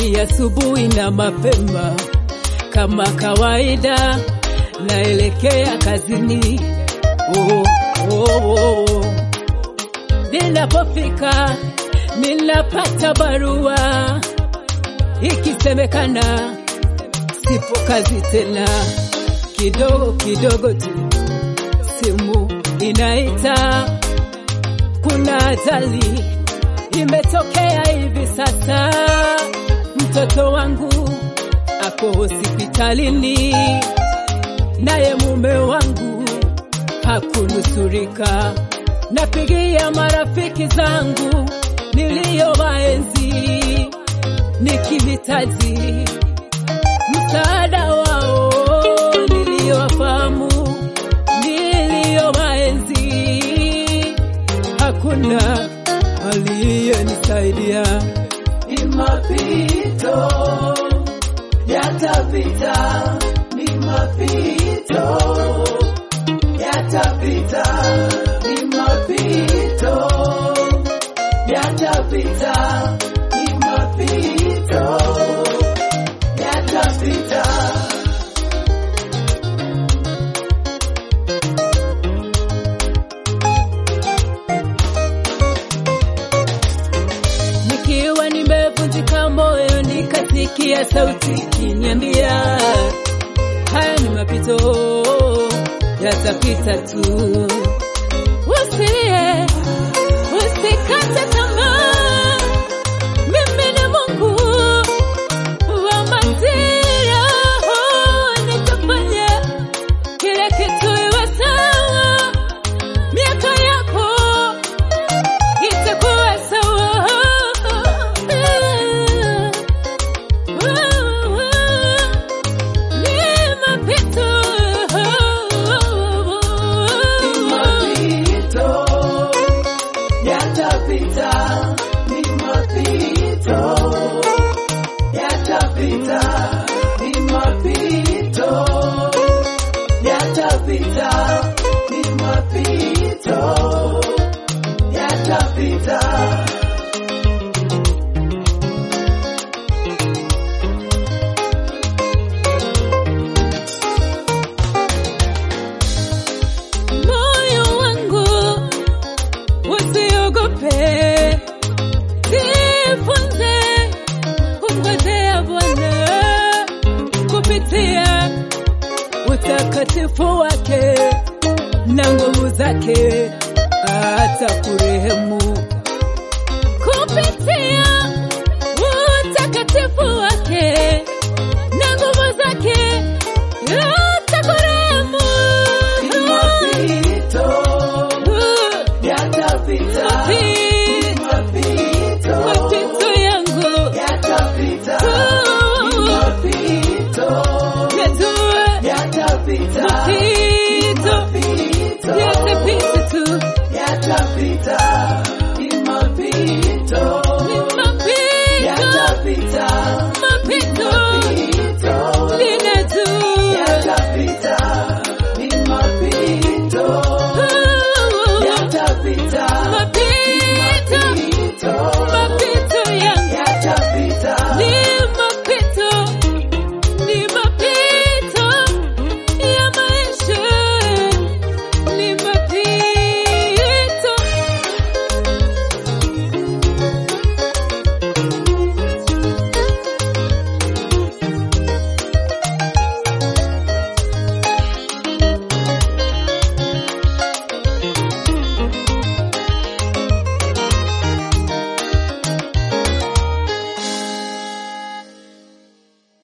ni asubuhi na mapema, kama kawaida naelekea kazini. Oh, oh, oh. Ninapofika ninapata barua ikisemekana sipo kazi tena. Kidogo kidogo tu simu inaita, kuna ajali imetokea hivi sasa, mtoto wangu ako hospitalini, naye mume wangu hakunusurika. Napigia marafiki zangu niliyowaenzi nikihitaji msaada wao, niliyowafahamu niliyowaenzi, hakuna aliyenisaidia. Ni mapito yatapita, ni mapito yatapita, ni mapito yatapita, ni mapito yatapita. Nikiwa nimevunjika moyo, nikasikia sauti ikiniambia haya ni mapito, yatapita tu. Usilie, usikate tamaa, mimi ni Mungu wa majira, nitafanya kila kitu iwe sawa, miaka yako itakuwa sawa. Ni mapito. Mapito yatapita, ni mapito yatapita, ni mapito yatapita, ni mapito yatapita. Moyo wangu usiogope, jifunze kumngojea Bwana kupitia utakatifu wake na nguvu zake, atakurehemu kupitia utakatifu wake na nguvu zake, atakurehemu. Ni mapito yatapita, ni mapito Mapito yangu yatapita, ni mapito najua yatapita, mapito mapito yatapita tu, yatapita, ni mapito ni mapito yatapita,